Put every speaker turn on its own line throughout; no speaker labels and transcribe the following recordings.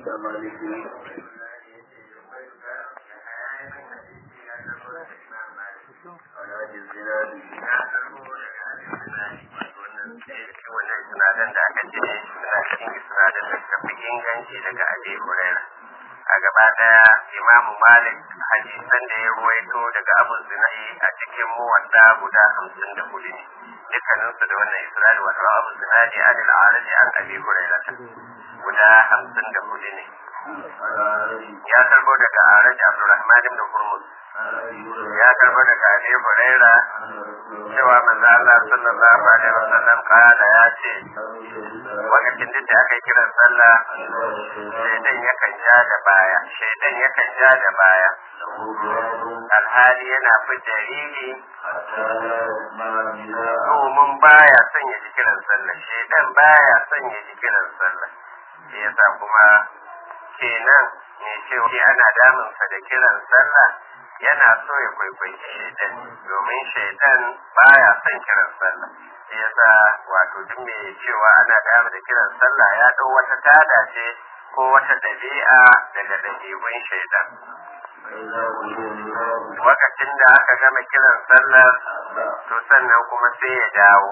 wannan sinadar da aka ce suna cikin sinadar da suka fi inganci daga abi huraira a gaba daya imamu malik hadisan da ya ruwaito daga abu zinai a cikin muwadda guda hamsin da hudu ne dukkaninsu da wannan isra'il wato abu zinai an al'araji an abi huraira guda hamsin da hudu ne ya karbo daga araji abdurrahman ibn hurmuz ya karbo daga abi huraira cewa manzo Allah sallallahu alaihi wasallam kada ya ce lokacin duk da aka yi kiran sallah shaidan yakan ja da baya shaidan yakan ja da baya alhali yana fi jariri domin baya son ya ji kiran sallah shaidan baya son ya ji kiran sallah shi yasa kuma kenan ne cewa ana damunsa da kiran sallah yana so ya kwaikwayi shaidan domin shaidan baya son kiran sallah shi yasa wato duk mai cewa ana damu da kiran sallah ya ɗau wata tada ce ko wata ɗabi'a daga ɗabi'un shaidan lokacin da aka gama kiran sallar to sannan kuma sai ya dawo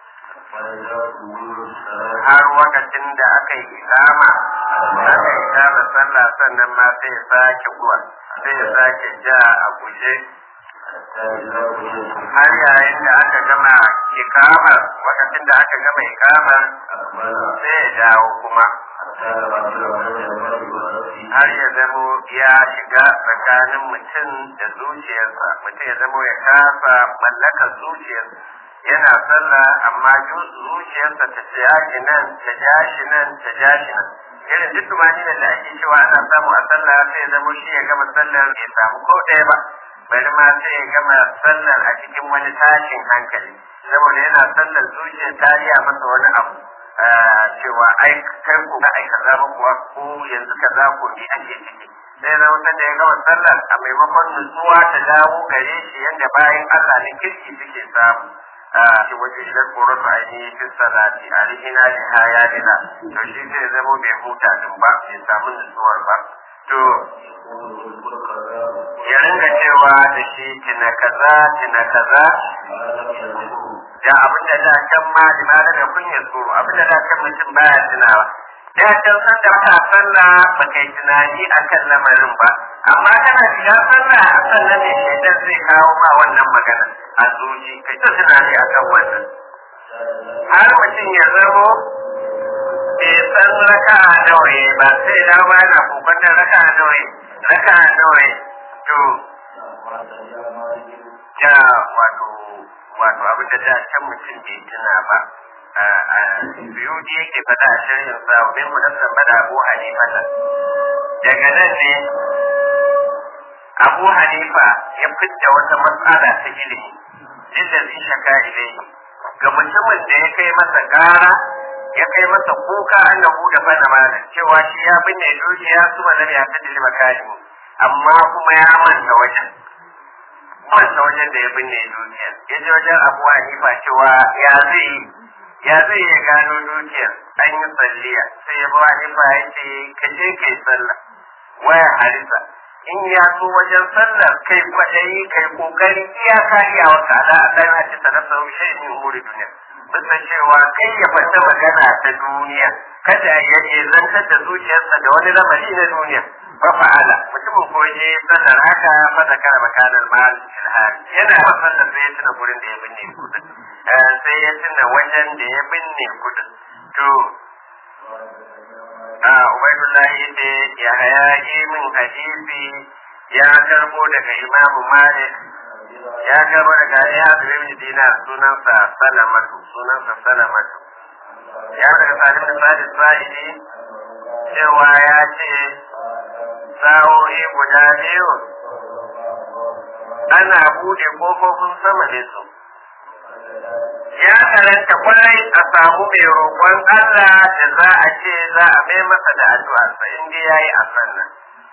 har lokacin da aka yi ikama aka yi ikama sallah sannan ma sai ya sake kuwa sai ya sake ja a guje har yayin da aka gama ikamar lokacin da aka gama ikamar sai ya dawo kuma har ya zamo ya shiga tsakanin mutum da zuciyarsa mutum ya zamo ya kasa mallakar zuciyarsa yana sallah amma zuciyarsa ta ja shi nan ta ja shi nan ta ja shi nan irin duk tumanin da ake cewa ana samu a sallah sai ya zamo shi ya gama sallar bai samu ko ɗaya ba bari ma sai ya gama sallar a cikin wani tashin hankali saboda yana sallar zuciyar tariya masa wani abu cewa ai kai ko ga ai kaza ba kuwa ko yanzu kaza ko ni ake ciki sai na wutar da ya gama sallar a maimakon nutsuwa ta dawo gare shi yadda bayan Allah na kirki suke samu shi waje idan tsoron su ainihi fi salati a rihina da haya dina to shi zai zama bai huta din ba bai samu nutsuwar ba to ya ringa cewa da shi tina kaza tina kaza da abin da da can ma limana da kunya tsoro abin da da can mutum baya tunawa da can san da ka sallah ba kai tunani akan lamarin ba amma kana shiga sallah a sannan ne shaitan zai kawo ma wannan magana a zuci kai ta tunani akan wannan har mutum ya zamo bai san raka nawa ba sai da ma yana kokarin raka nawa raka nawa to ja wato wato abin da da can mutum bai tuna ba biyu da yake fada a shirin sa min munasan bada abu hanifa daga nan ne abu hanifa ya fidda wata matsala ta ilimi inda zai shaka ilai ga mutumin da ya kai masa gara ya kai masa kuka annahu da fana mana cewa shi ya binne dukiya su mazan ya ta dilma kani amma kuma ya manta wajen manta wajen da ya binne dukiya ya je wajen abu hanifa cewa ya zai ya zai ya gano dukiyar an yi salliya sai ya bawa hanifa ya ce ka je kai sallah waya harisa in ya so wajen sallar kai kwaɗayi kai kokari iyaka iyawa ka ala Allah ya ce sanar da shi ne umuri duniya bisa cewa kai ya fata magana ta duniya kada ya yi zantar da zuciyarsa da wani lamari na duniya fa fa'ala mutumin ko je sallar haka fa zakara makanan mal ilhad yana ba sallar sai ya tuna gurin da ya binne kudin sai ya tuna wajen da ya binne kudin to a ubaidullahi da ya haya min hadisi ya karbo daga imamu malik ya karbo daga ya ibn dinar sunansa salamatu sunansa salamatu ya daga salim da sadis sa'idi cewa ya ce sa'o'i guda biyu ana bude kofofin sama da su ya karanta kwarai a samu mai roƙon Allah da za a ce za a mai masa da addu'a sa inda ya yi a sannan.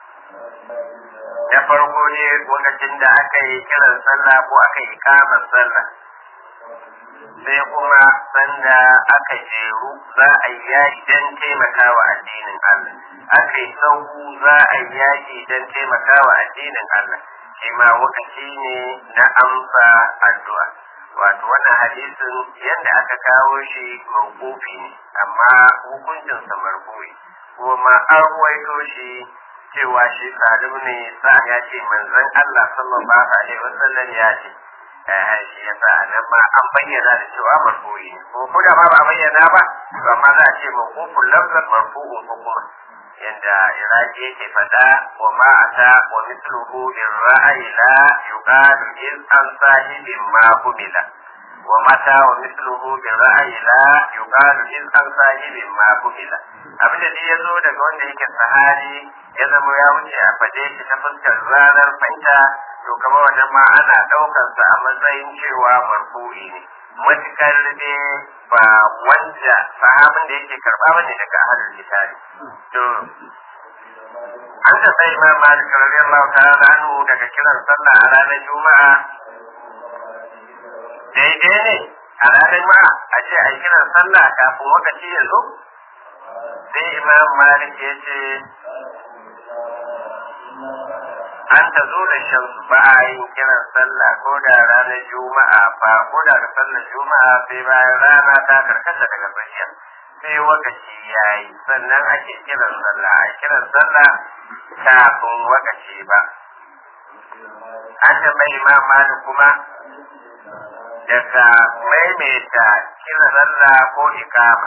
Da farko ne lokacin da aka yi kiran sallah ko aka yi kamar sallah. sai kuma sanda aka jeru za a yi yaƙi don taimakawa addinin Allah aka yi sauku za a yi yaƙi don taimakawa addinin Allah shi ma lokaci ne na amsa addu'a wato wannan hadisin yadda aka kawo shi mawqufi ne amma hukuncinsa marfu'i kuma an ruwaito shi cewa shi salim ne sa ya ce manzon Allah sallallahu alaihi wasallam ya ce eh shi yasa nan ma an bayyana da cewa marfu'i ne ko ko da ma ba bayyana ba to amma za a ce mawqufun lafzan marfu'un hukuma yanda iraki yake fada wa ma ata wa mithluhu in ra'ayi la yuqalu in an sahibin ma humila wa mata wa mithluhu bi ra'ayi la yuqalu in an sahibin ma humila abinda dai ya zo daga wanda yake sahari ya zama ya wuce a fade shi ta fuskar ranar fahimta to kamar wannan ma ana ɗaukar sa a matsayin cewa marfu'i ne matukar dai ba wanda sahabin da yake karɓa bane daga ahlul kitabi to an ta sai imam malik radiyallahu ta'ala anhu daga kiran sallah a ranar juma'a daidai ne a ranar juma'a a ce a kiran sallah kafin lokaci ya zo sai imam malik ya ce an ta zo da shan ba a yin kiran sallah ko da ranar juma'a ba ko da da sallar juma'a sai bayan rana ta karkata daga tsakiya sai wakaci ya yi sannan ake kiran sallah a kiran sallah kafin wakaci ba an tambayi imam malik kuma daga maimaita kiran sallah ko ikama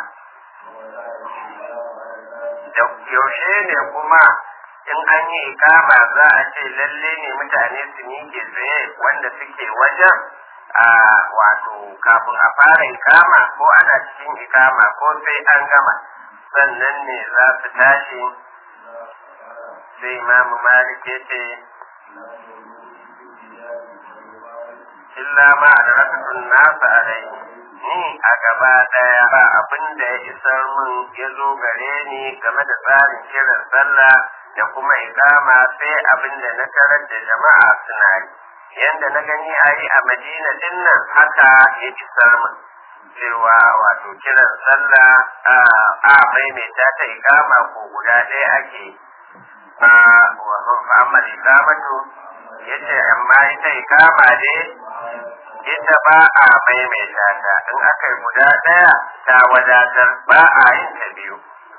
da yaushe ne kuma in an yi ikama za a ce lalle ne mutane su miƙe tsaye wanda suke wajen a wato kafin a fara ikama ko ana cikin ikama ko sai an gama sannan ne za su tashi sai imamu malik ya ce illa ma da rakatun nasa a rai ni a gaba daya ba abin da ya isar min ya zo gare ni game da tsarin kiran sallah da kuma ikama sai abin da na tarar da jama'a suna yi yanda na gani a yi a madina din nan haka ya isar min cewa wato kiran sallah a maimaita ta ikama ko guda ɗaya ake a Muhammad ikamatu ya ce amma ita ikama ne ita ba a maimaita ta in aka yi guda ɗaya ta wadatar ba a yin ta biyu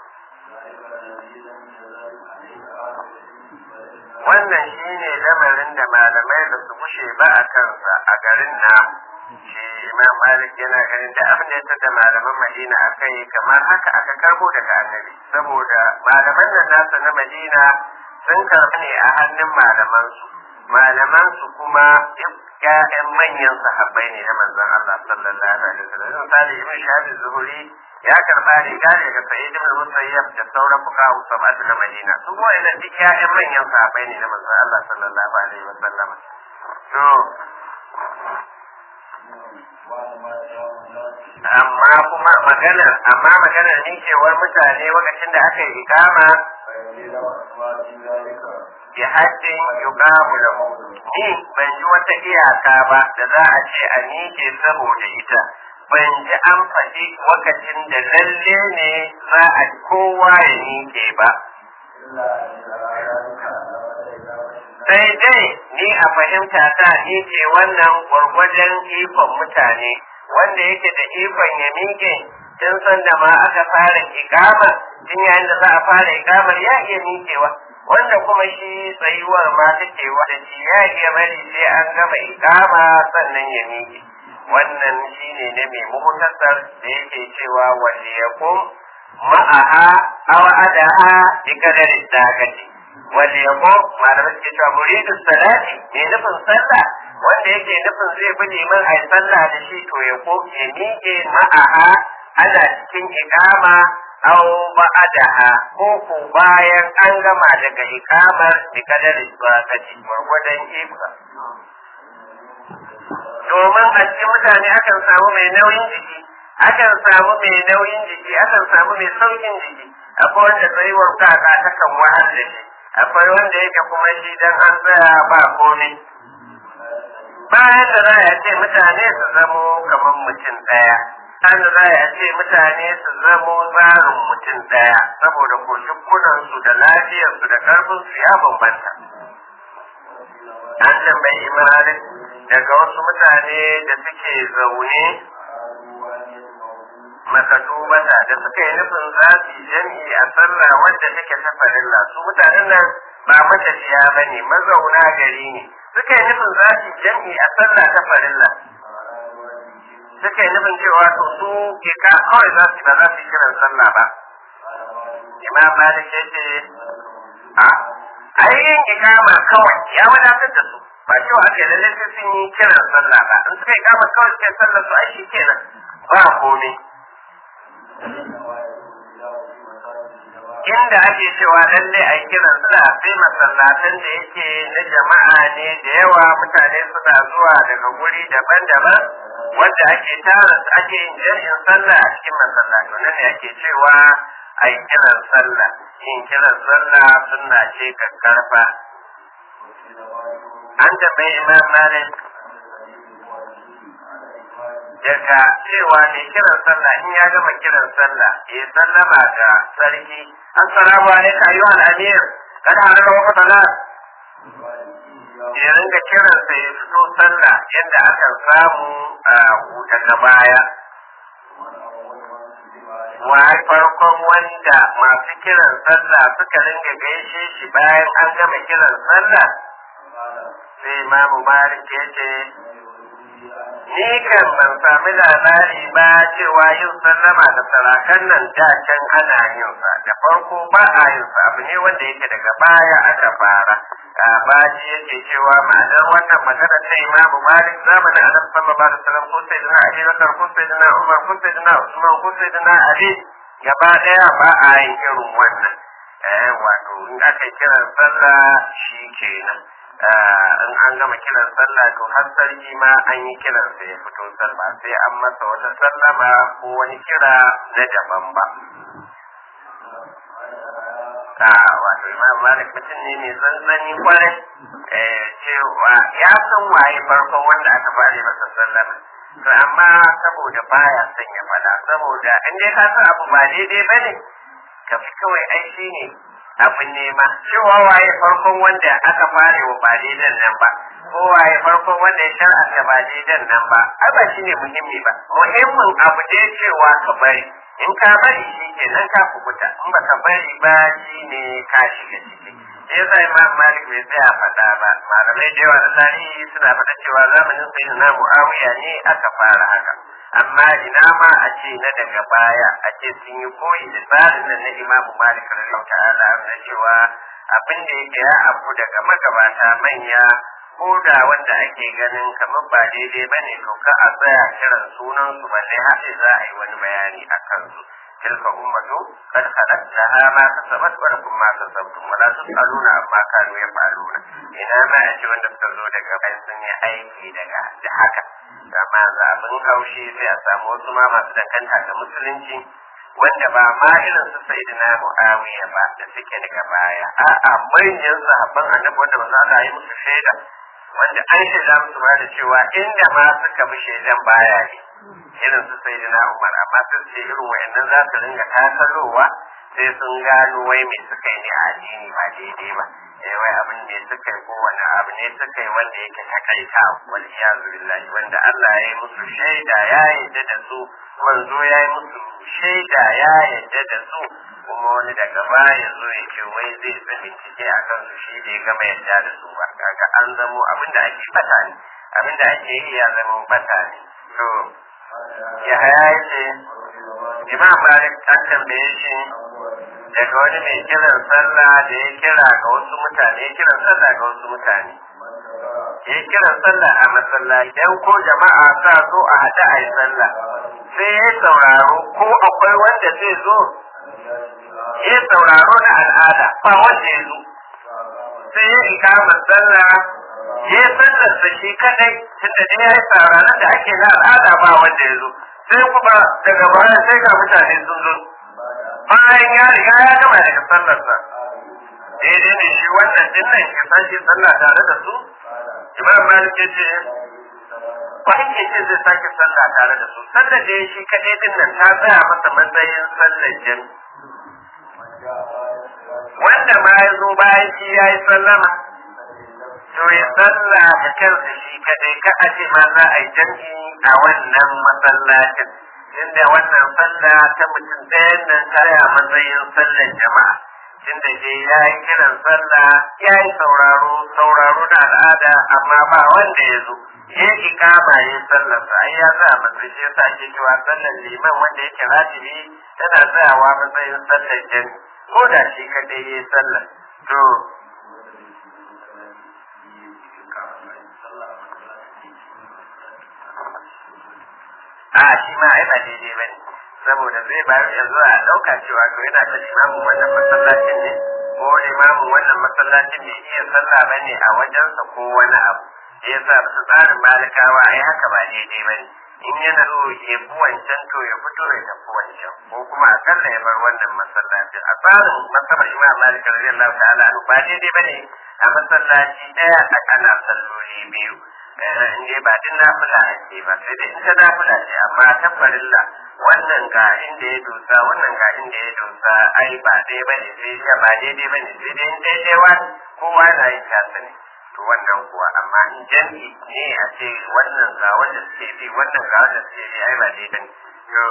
wannan shine lamarin da malamai da su gushe ba a kansa a garin namu shi imam malik yana ganin da abin da ya da malaman madina a kai kamar haka aka karbo daga annabi saboda malaman nan nasa na madina sun karbi ne a hannun malamansu malamansu kuma ƴaƴan manyan sahabbai ne na manzon Allah sallallahu alaihi wasallam misali ibn shahab zuhuri ya karba riga daga sayyid ibn musayyab da sauran fuqaha sab'atu na madina su ko ina duk ƴaƴan manyan sahabbai ne na manzon Allah sallallahu alaihi wasallam to amma kuma magana amma maganar nikewar mutane lokacin da aka yi ikama bi haddin yuqamu lahu ni ban ji wata iyaka ba da za a ce a nike saboda ita ban ji an faɗi lokacin da lalle ne za a kowa ya nike ba sai dai ni a fahimta ta ni ce wannan gwargwajen ikon mutane wanda yake da ikon ya miƙe tun san da ma aka fara ikama tun yayin da za a fara ikamar ya iya miƙewa wanda kuma shi tsayuwar ma take da shi ya iya bari sai an gama ikama sannan ya miƙe wannan shine ne mai muhtasar da yake cewa wanda ya kum ma'aha aw adaha bi kadari dakati wanda ya kum malamai suke cewa muridu salati ne nufin sallah wanda yake nufin zai bi neman a yi sallah da shi to ya ko ya miƙe ma'aha ana cikin iqama aw ba'daha ko ko bayan an gama daga iqamar bi kadari zakati gwargwadon ibra domin a cikin mutane akan samu mai nauyin jiki akan samu mai nauyin jiki akan samu mai saukin jiki akwai wanda tsayuwar kaka ta kan wahal da shi akwai wanda yake kuma shi dan an tsaya ba komai bayan da za a ce mutane su zamo kamar mutum ɗaya bayan da za a ce mutane su zamo tsarin mutum ɗaya saboda koshikunan da lafiyarsu da ƙarfinsu ya bambanta an tambayi imanin daga wasu mutane da suke zaune makatubata da suka yi nufin za su yi jami'i a sallah wadda take ta farilla su mutanen nan ba matafiya ba ne mazauna gari ne suka yi nufin za su yi jami'i a sallah ta farilla suka yi nufin cewa to su ke ka kawai za su ba za su yi kiran sallah ba imam malik ya ce a ainihin ikama kawai ya wadatar da su ba cewa ake lalle sai sun yi kiran sallah ba in suka ikama kawai suka yi sallah su ai shi kenan ba komai inda ake cewa lalle a kiran sallah sai masallatan da yake na jama'a ne da yawa mutane suna zuwa daga guri daban-daban wanda ake tara ake yin jami'in sallah a cikin masallatu nan ne ake cewa a yi kiran sallah yin kiran sallah sunna ce kakkarfa an tambayi imam malik daga cewa mai kiran sallah in ya gama kiran sallah ya sallama ga sarki assalamu alaikum ayyuhal amir kada halar wa salat ya ringa kiran sa ya fito sallah yadda aka samu a daga baya wa farkon wanda masu kiran sallah suka ringa gaishe shi bayan an gama kiran sallah sai imamu malik ya ce ni kan ban sami labari ba cewa yin sallama da sarakan nan da can ana yin sa da farko ba a yin sa abu ne wanda yake daga baya aka fara a baji yake cewa ma'anar wannan magana ta imamu malik zamanin annabi sallallahu alaihi wasallam ko sai dana ali bakar ko sai dana umar ko sai dana usman ko sai dana ali gaba daya ba a yin irin wannan eh wato in aka kiran sallah shi kenan in an gama kiran sallah to har sarki ma an yi kiran sa ya fito sallah sai an masa wata sallama ko wani kira na daban ba a wato imam malik mutum ne mai tsantsani kwarai cewa ya san waye farkon wanda aka fara masa sallama to amma saboda baya son ya fada saboda in dai ka san abu ba daidai bane ka fi kawai ai ne abin nema cewa waye farkon wanda aka fare wa ba daidan nan ba ko waye farkon wanda ya shar'anta ba daidan nan ba ai ba shine muhimmi ba muhimmin abu dai cewa ka bari in ka bari shi ke nan ka kubuta in ba ka bari ba shine ka shiga ciki sai yasa imam malik bai tsaya faɗa ba malamai da yawa na tarihi suna faɗa cewa zamanin sayyidina muawiya ne aka fara haka amma ina ma a ce na daga baya a ce sun yi koyi da tsarin nan na imamu malik radiyallahu ta'ala na cewa abin da yake ya abu daga magabata manya ko da wanda ake ganin kamar ba daidai ba ne to ka a tsaya kiran sunan su balle har za a yi wani bayani a kansu tilka ummatu kad khalat laha ma kasabat wa lakum ma kasabtum wa la tusaluna amma kanu yafaluna ina ma a ce wanda suka zo daga bayan sun yi aiki daga da haka amma zabin haushi sai a samu wasu ma masu danganta da musulunci wanda ba ma irin su sayyidina muawiya ba da suke daga baya a'a manyan sahabban annabi wanda ba za a yi musu shaida wanda an shaida musu ba da cewa inda ma suka bi shaidan baya ne irin su sayyidina umar amma sun ce irin wa'annan za su ringa tasalowa sai sun gano wai me suka yi ne a addini ba daidai ba eh wai abin ne suka yi ko wani abu ne suka yi wanda yake takaita wal iyazu billahi wanda Allah ya yi musu shaida ya yarda da su manzo ya yi musu shaida ya yarda da su kuma wani daga baya zo ya ce wai zai fi bincike a kan su shi bai gama yarda da su ba kaga an zamo abin da ake bata ne abin da ake yi ya zama bata ne to ya haya ce imam malik an tambaye shi daga wani mai kiran sallah da ya kira ga wasu mutane ya kiran sallah ga wasu mutane ya kiran sallah a masallaci dan ko jama'a sa zo a haɗa a yi sallah sai ya sauraro ko akwai wanda zai zo ya sauraro na al'ada ba wanda ya zo sai ya ikama sallah ya sallar da shi kadai tunda dai ya yi sauraron da ake na al'ada ba wanda ya zo sai kuma daga baya sai ga mutane sun zo bayan ya riga ya gama daga sallarsa daidai ne shi wannan din nan ya sashi sallah tare da su imam malik ya ce ba in ce zai sake sallah tare da su sallar da ya shi kaɗai din nan ta tsaya masa matsayin sallar jami wanda ma ya zo bayan shi ya yi sallama to ya sallah da kansa shi kaɗai ka a ce ma za a yi jam'i a wannan masallacin inda wannan sallah ta mutum ɗayan nan tsaya matsayin sallar jama'a inda je ya yi kiran sallah ya yi sauraro sauraro na al'ada amma ba wanda ya zo ya yi kama ya sallarsa ai ya sa matsayi shi yasa ake cewa sallar liman wanda yake ratibi tana tsayawa matsayin sallar jami ko da shi kadai ya yi sallar to a shi ma ai ba daidai ba ne saboda zai bayar ya zuwa a ɗauka cewa to yana da limamin wannan masallacin ne ko limamin wannan masallacin bai iya sallah ba ne a wajensa ko wani abu ya sa su tsarin malikawa ai haka ba daidai ba ne in yana so ya fi wancan to ya fito ya tafi wancan ko kuma akalla ya bar wannan masallacin a tsarin masabar imam malik radiyallahu ta'ala anhu ba daidai ba ne a masallaci ɗaya a ana salloli biyu in dai ba din nafila ake ba sai dai in ta nafila ce amma ta farilla wannan ga inda ya dosa wannan ga inda ya dosa ai ba dai bane sai ya ba daidai bane sai dai in daidai wa kowa na yin tasa ne to wannan kuwa amma in jami'i ne a ce wannan ga wanda suke bi wannan ga wanda suke bi ai ba daidai bane to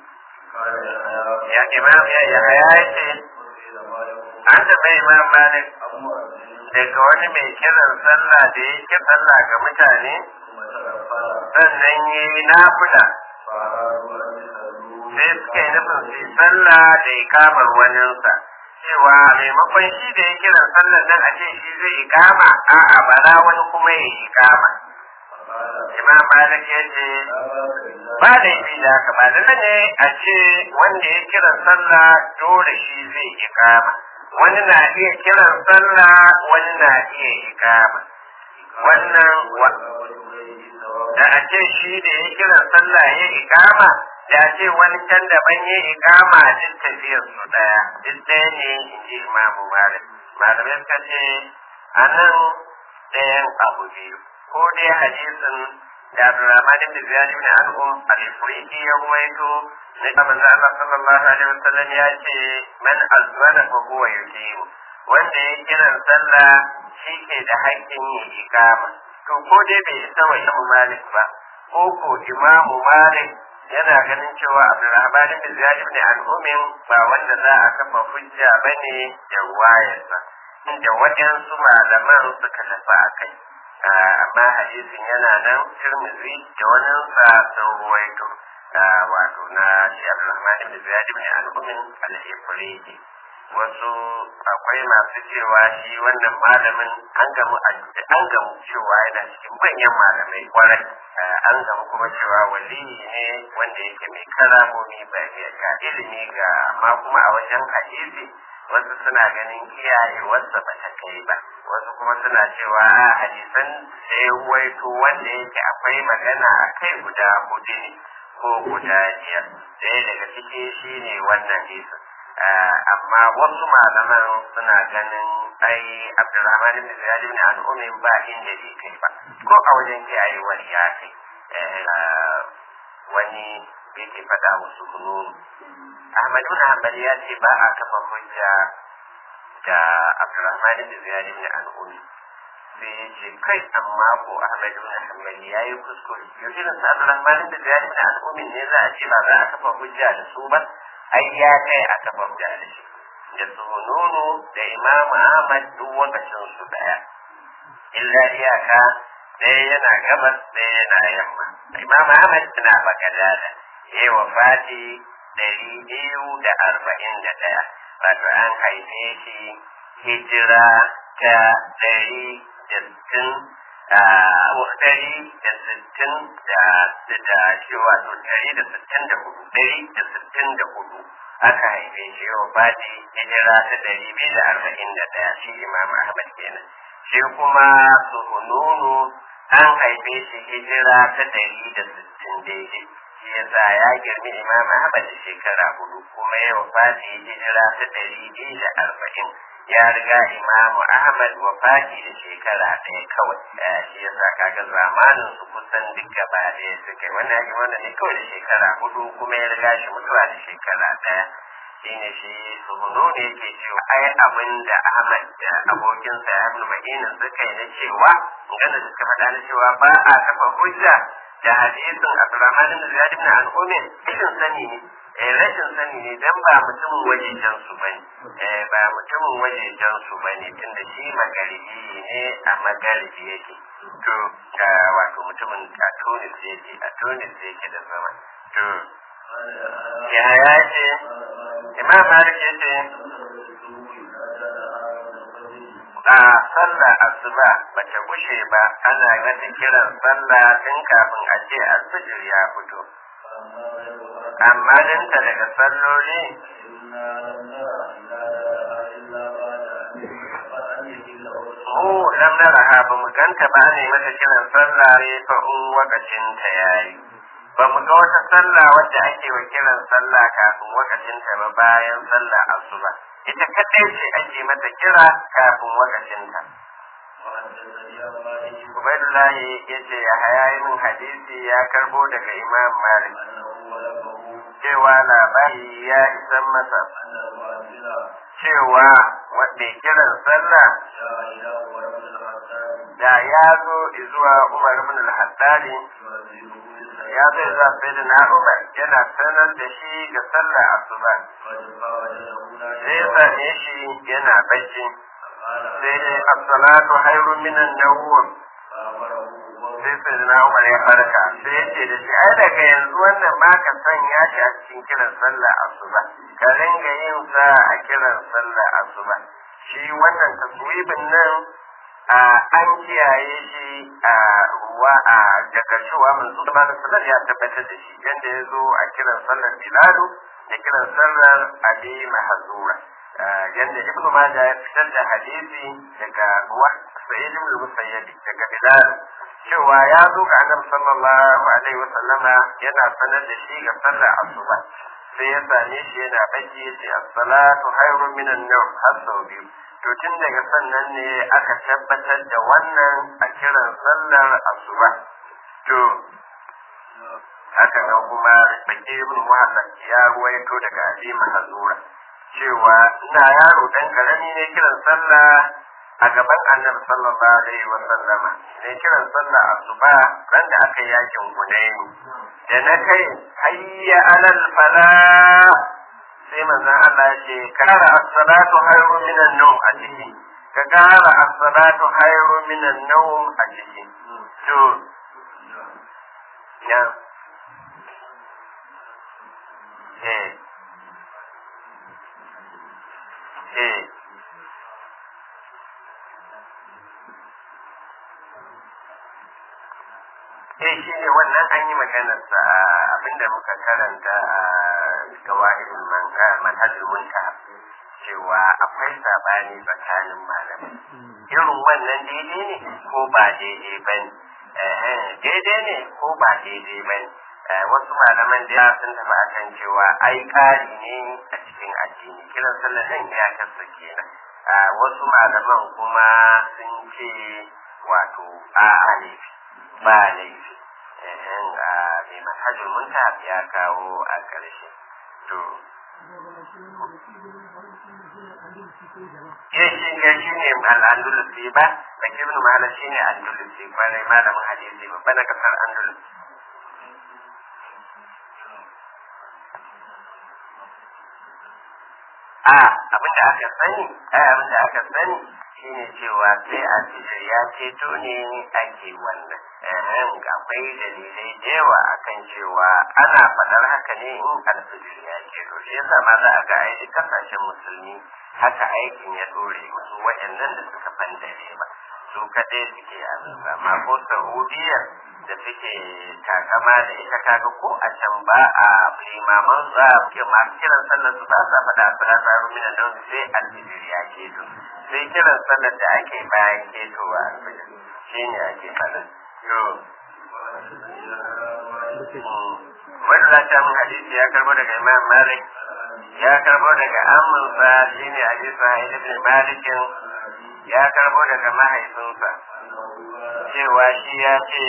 ya imam ya ya ya ce an taɓa imam malik daga wani mai kiran sallah da ya ke sallah ga mutane sannan ya yi nafula sai suka yi nufin su sallah da ikamar waninsa cewa maimakon shi da ya kiran sallar nan a ce shi zai ikama a'a bara wani kuma ya ikama imam malik ya ce ba da yi da haka ba da ne a ce wanda ya kiran sallah dole shi zai ikama wani na iya kiran sallah wani na iya ikama wannan da a ce shi da ya kiran sallah ya ikama da ce wani can daban ya ikama duk tafiyar su daya duk ɗaya ne in ji imamu malik malamai suka ce a nan ɗayan abu biyu ko dai hadisin da Abdurrahman ibn Ziyad ibn An'um al-Ifriqi ya ruwaito ne da manzo Allah sallallahu alaihi wasallam ya ce man azwana fa huwa yuqimu wanda ya kiran sallah shi ke da haƙƙin yin iqama to ko dai bai isa wa Imam Malik ba ko ko Imam Malik yana ganin cewa Abdurrahman ibn Ziyad ibn An'um ba wanda za a kafa hujja bane da wayarsa inda waɗansu malaman suka tafi a kai amma hadisin yana nan tirmizi da wani sa sun ruwaito wato na shi abdulrahman ibn ziyad ibn al-umin al-ifriqi wasu akwai masu cewa shi wannan malamin an gamu an gamu cewa yana cikin manyan malamai kwarai an gamu kuma cewa wali ne wanda yake mai karamomi ba ga ilimi ga amma kuma a wajen hadisi wasu suna ganin kiyayewarsa ba ta kai ba wasu kuma suna cewa a hadisan da ya waito wanda yake akwai magana a kai guda hudu ne ko guda biyar ɗaya daga ciki shi ne wannan hadisin amma wasu malaman suna ganin ai abdurrahman ibn ziyad ibn al-umin ba inda bai kai ba ko a wajen kiyayewar ya kai wani yake faɗa musu hununu Ahmadu na Hanbali ya ce ba a kafa hujja da Abdurrahman ibn Ziyad ibn al-Umi sai ya ce kai amma ko Ahmadu na Hanbali ya yi kuskure yau irin sa Abdurrahman ibn Ziyad ibn al-Umi ne za a ce ba za a kafa hujja da su ba ai ya kai a kafa hujja da shi da su nono da Imam Ahmad duk lokacin su daya illa iyaka ɗaya yana gabas ɗaya yana yamma Imam Ahmad yana Bagadada ya yi wafati ɗari biyu da arba'in da ɗaya wato an haife shi hijira ta ɗari da sittin ɗari da sittin da da shi wato ɗari da sittin da hudu ɗari da sittin da hudu aka haife shi yau fadi hijira ta ɗari biyu da arba'in da ɗaya shi imam ahmad kenan shi kuma suhununu an haife shi hijira ta ɗari da sittin daidai shi yasa ya girmi imam Ahmad da shekara hudu kuma ya wafati hijira ta ɗari biyu da arba'in ya riga imamu ahmad wafati da shekara ɗaya kawai shi yasa kaga zamanin su kusan duk gaba ɗaya suke wannan yake wannan ne kawai da shekara hudu kuma ya riga shi mutuwa da shekara ɗaya shine shi suhunu ne yake cewa ai abin da ahmad da abokinsa ya ibn madinin suka yi na cewa gana da suka faɗa na cewa ba a kafa hujja da hadisin abdurrahman bin ziyad ibn al-umin rashin sani ne eh rashin sani ne dan ba mutumin wajejen su bane eh ba mutumin wajejen su bane tunda shi magaribi ne a magaribi yake to wato mutumin a Tunis yake a Tunis yake da zama to ya ya ce imam malik ya ce a sallah asuba bata gushe ba ana mata kiran sallah tun kafin a ce asujir ya fito amma dinta daga salloli mu lam naraha ba mu ganta ba ne mata kiran sallah ne fa in wakacin ta yayi ba mu ga wata sallah wadda ake wa kiran sallah kafin wakacin ta ba bayan sallah asuba ita kadai ce ake mata kira kafin wakacin ta Ubaidullah ya ce ya hayayi min hadisi ya karbo daga Imam Malik cewa labari ya isan masa cewa wadda kiran sallah da ya zo zuwa Umar ibn al-Haddadi ya zo zuwa Sayyidina Umar yana sanar da shi ga sallah asuba sai ya same shi yana bacci sai dai as-salatu khairun minan nawm sai Sayyidina Umar ya farka sai ya ce da shi ai daga yanzu wannan ma ka sanya shi a cikin kiran sallah asuba ka ringa yin sa a kiran sallah asuba shi wannan taswibin nan a an kiyaye shi a ruwa a daga cewa manzo da bada sallar ya tabbatar da shi yanda ya zo a kiran sallar bilalu da kiran sallar abi mahzura yanda ibn majah ya fitar da hadisi daga ruwa sayyid ibn musayyib daga bilal cewa ya zo ga annabi sallallahu alaihi wasallama yana sanar da shi ga sallar asuba sai ya same shi yana bacci yace as-salatu khairun minan nawm har sau biyu to tun daga sannan ne aka tabbatar da wannan a kiran sallar asuba to haka nan kuma baki ibn muhammad ya ruwaito daga abi mahzura cewa ina yaro dan karami ne kiran sallah a gaban annabi sallallahu alaihi wa sallama ne kiran sallah asuba ran da aka yi yakin hunaini da na kai hayya alal falah sai manzon Allah ya ce kara as-salatu khairu minan nawm a ciki ka kara as-salatu khairu minan nawm a ciki to ya eh eh eh shi ne wannan an yi maganar sa abinda muka karanta a gawahirin manhajul muntaha cewa akwai sabani tsakanin malamai irin wannan daidai ne ko ba daidai ba ne daidai ne ko ba daidai ba ne wasu malaman da sun tafi akan cewa ai ƙari ne a cikin addini kiran sallar nan ya kasa kenan wasu malaman kuma sun ce wato a laifi ba laifi mai manhajul muntaha ya kawo a ƙarshe to ya shi ne shi ne al'andulusi ba da ibn mahala shi ne andulusi kwarai malamin hadisi babba na kasar andulus a abinda aka sani ai abinda aka sani shine cewa sai a ya ceto ne ake wannan akwai dalilai da yawa akan cewa ana faɗar haka ne in alfijir ya ceto shi yasa ma za a ga ai kasashen musulmi haka aikin ya dore musu waɗannan da suka fandare ba su kaɗai suke abin amma ko saudiya da suke takama da ita kaga ko a can ba a limaman za a ke masu kiran sallar su ba sa faɗa salata rumina don sai alfijir ya keto sai kiran sallar da ake bayan ketowa alfijir shi ne ake faɗa yo wani lafiya mun hadisi ya karbo daga imam malik ya karbo daga amminsa shine abi sa'id ibn malikin ya karbo daga mahaifinsa cewa shi ya ce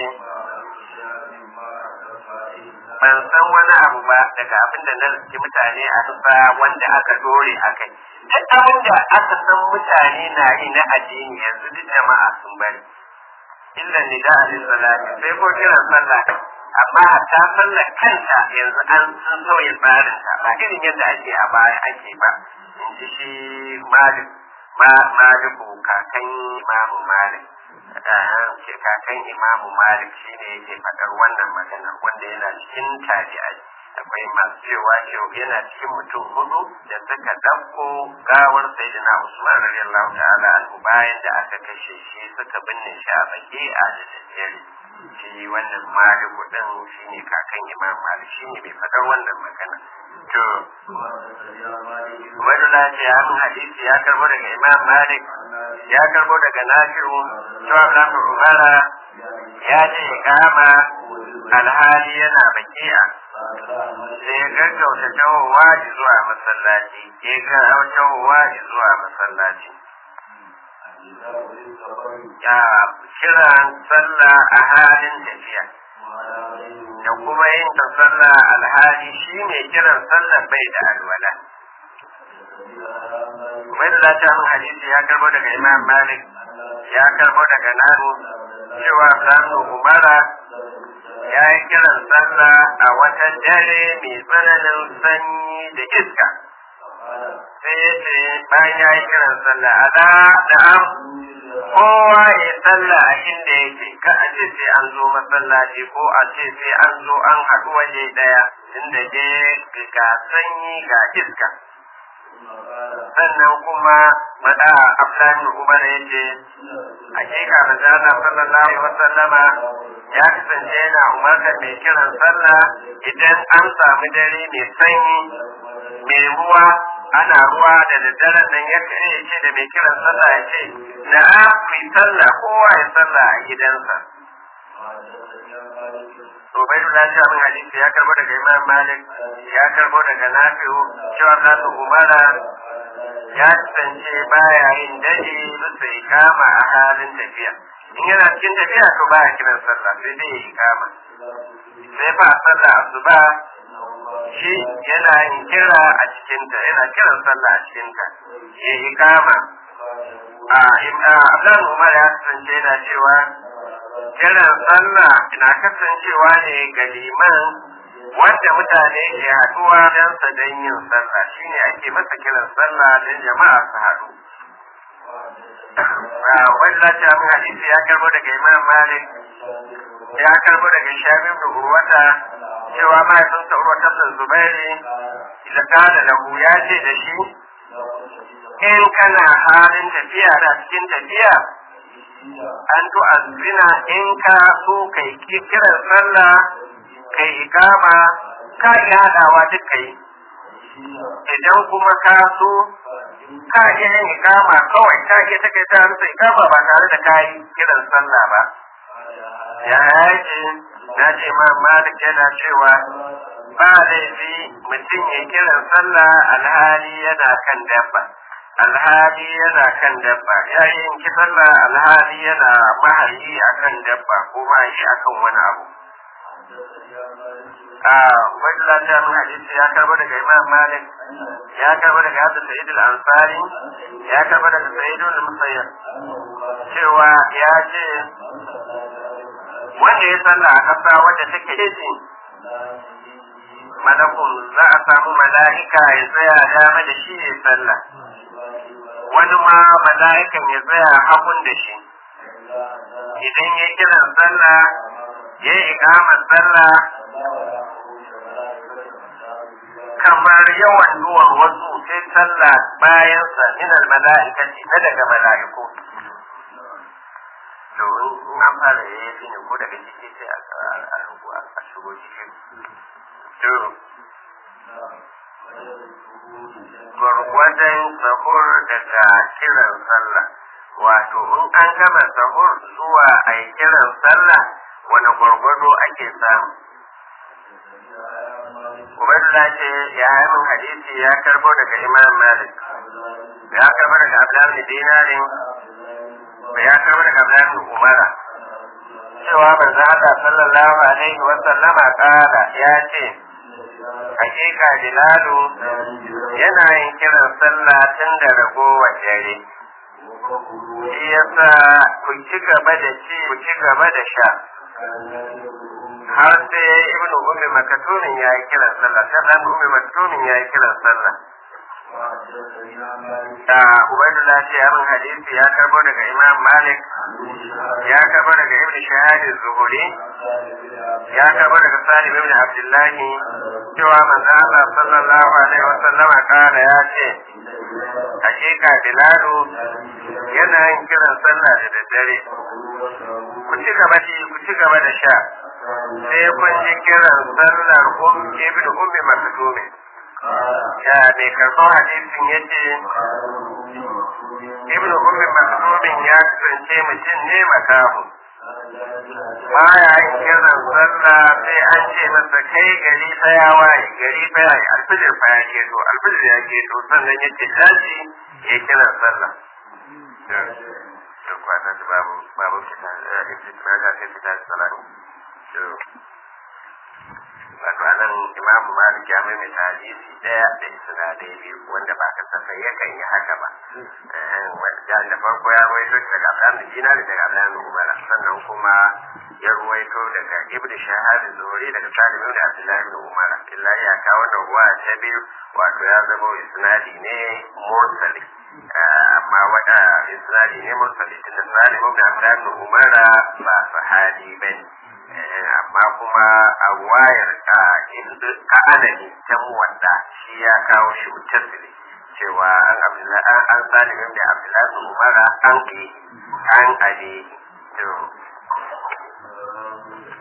ban san wani abu ba daga abin da na riski mutane a tufa wanda aka dore a kai duk abin da aka san mutane na yi na addini yanzu duk jama'a sun bari illa ni da alin salati sai ko kiran sallah amma ta sallah kanta yanzu an sun sauya tsarin ta ba irin yadda ake a baya ake ba in ji shi malik ma maliku kakan imamu malik ce kakan imamu malik shine yake faɗar wannan maganar wanda yana cikin tabi'ai akwai masu cewa cewa yana cikin mutum hudu da suka ɗauko gawar sayyidina usman radiyallahu ta'ala anhu bayan da aka kashe shi suka binne shi a baki a da daddare shi wannan maliku din shine kakan imam malik shine mai faɗar wannan magana to Ubaidullah ce ya mun hadisi ya karbo daga Imam Malik ya karbo daga Nafi'u cewa Ibn Umara ya ce kama alhali yana baki'a sai ya gaggauta tawowa zuwa masallaci ya gaggauta tawowa zuwa masallaci ya kiran sallah a halin tafiya da kuma yin ta sallah alhali shi ne kiran sallah bai da alwala mai da ta min hadisi ya karbo daga imam malik ya karbo daga nanu cewa sanu umara ya yi kiran sallah a wata dare mai tsananin sanyi da iska sai ya ce bayan ya yi kiran sallah a da na'am kowa ya sallah a inda yake ka a ce sai an zo masallaci ko a ce sai an zo an haɗu waje ɗaya inda je ga sanyi ga iska sannan kuma mada Abdullahi Umar ya ce hakika manzala sallallahu alaihi wasallama ya kasance yana umartar mai kiran sallah idan an samu dare mai sanyi mai ruwa ana ruwa da daddare nan ya kare ya ce da mai kiran sallah ya ce na mai sallah kowa ya sallah a gidansa Ubaidu na min hadisi ya karbo daga Imam Malik ya karbo daga Nafi'u cewa nasu Umara ya kasance baya yin daji bisa ikama a halin tafiya. In yana cikin tafiya to baya kiran sallah sai dai ya ikama. Sai fa sallah asuba shi yana yin kira a cikinta yana kiran sallah a cikinta ya ikama. A Abdullahi Umar ya kasance yana cewa kiran sallah na kasancewa ne ga liman wanda mutane ke haɗuwa don sa don yin sallah shine ake masa kiran sallah don jama'a su haɗu wani lati abin hadisi ya karbo daga imam malik ya karbo daga shabib da urwata cewa mahaifinsa urwata bin zubairi da kada lahu ya ce da shi in kana halin tafiya da cikin tafiya an tu'azzina in ka so kai kiran sallah kai ikama ka iya haɗawa duk kai idan kuma ka so ka iya yin ikama kawai ka iya take ta rufe ikama ba tare da ka yi kiran sallah ba ya yake na ce ma malik yana cewa ba laifi mutum ya kiran sallah alhali yana kan dabba alhali yana kan dabba yayin ki sallah alhali yana mahalli akan dabba ko mahalli akan wani abu a wani lafiya mun hadisi ya karbo daga imam malik ya karbo daga hadda sa'id al-ansari ya karbo daga sa'id al-musayyib cewa ya ce wanda ya sallah a kasa wadda take ce malakun za a samu mala'ika ya tsaya dama da shi ya sallah wani ma mala'ikan ya tsaya hagun da shi idan ya kiran sallah ya yi ikamar sallah kamar yawan duwar wasu sai sallah bayan sa minal mala'ikati na daga mala'iku to in an fara yayi ne ko daga ciki sai a a shigo cikin to gwargwadon sahur daga kiran sallah wato in an gama sahur zuwa a yi kiran sallah wani gwargwado ake samu ubaidullah ce ya yi min hadisi ya karbo daga imam malik ya karbo daga abdullahi bin dinarin ya karbo daga abdullahi bin umara cewa manzo Allah sallallahu alaihi wa sallama kala ya ce hakika bilalu yana yin kiran sallah tun da ragowar dare shi yasa ku ci gaba da ci ku ci gaba da sha har sai ibnu ummi makatumin ya yi kiran sallah sai dan ummi makatumin ya yi kiran sallah da ubaidullah ce abin hadisi ya karbo daga imam malik ya karbo daga ibn shahad zuhuri ya karbo daga salim ibn abdullahi cewa manzo Allah sallallahu alaihi wa sallama kana ya ce hakika bilalu yana yin kiran sallah da daddare ku ci gaba da ku ci gaba da sha sai kun ji kiran sallar um ibn ummi maktumin ya mai karɓar hadisin ya ce ibn ummi maktumin ya kasance mutum ne makamu baya yin kiran sallah sai an ce masa kai gari fa ya waye gari fa ya alfijir fa ya keto alfijir ya keto sannan ya ce tashi ya kiran sallah to kwana da babu babu kita ibn ga sai fita salatu to wato anan imam malik ya maimaita hadisi daya da isnadai biyu wanda ba ka sasa yakan yi haka ba da farko ya ruwaito daga abdan dinar daga abdan umara sannan kuma ya ruwaito daga ibnu shahad zuhri daga salim ibn abdullahi ibn umara illa ya ka wannan ruwa ta biyu wato ya zama isnadi ne mursali amma wada isnadi ne mursali tunda salim ibn abdullahi ibn umara ba sahabi bane amma kuma a wayar ka'adani ta muwadda shi ya kawo shi mutasili cewa an abdullahi an salimin da abdullahi umara an ke an ale to